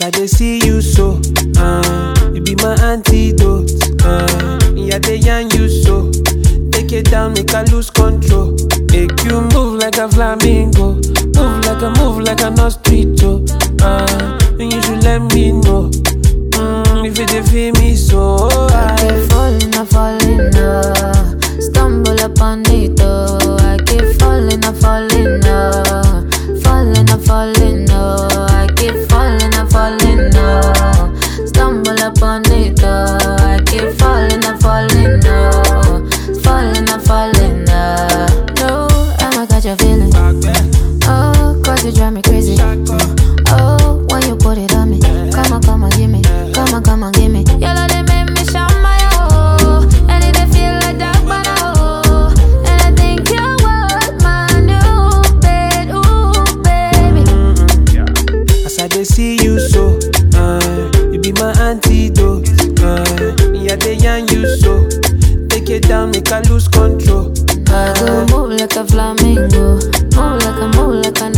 I dey see you so, uh, you be my antidote. Uh, yeah, they yarn you so. Take it down, make I lose control. Make you move like a flamingo, move like a move like a mosquito. Uh, and you should let me know mm, if you dey feel me so. I I keep falling, I falling, uh, stumble upon it, oh. I keep falling, I falling, uh, falling, I falling, oh. I keep falling, I falling, oh. Stumble upon it, oh. I keep falling, I falling, oh. Falling, I falling, uh. No, I'ma catch a feeling. Oh, cause you drive me crazy. Oh, when you put it on me. Come on, come on, give me. Come on, come on, give me. Your love, they make me shout my oh. And it they feel like that, but oh. And I think you want my new bed, ooh, baby. As I dey see you so, uh, you be my antidote. Uh, yeah, they yarn you so. Take it down, make I lose control. I go move like a flamingo. Move like a, move like a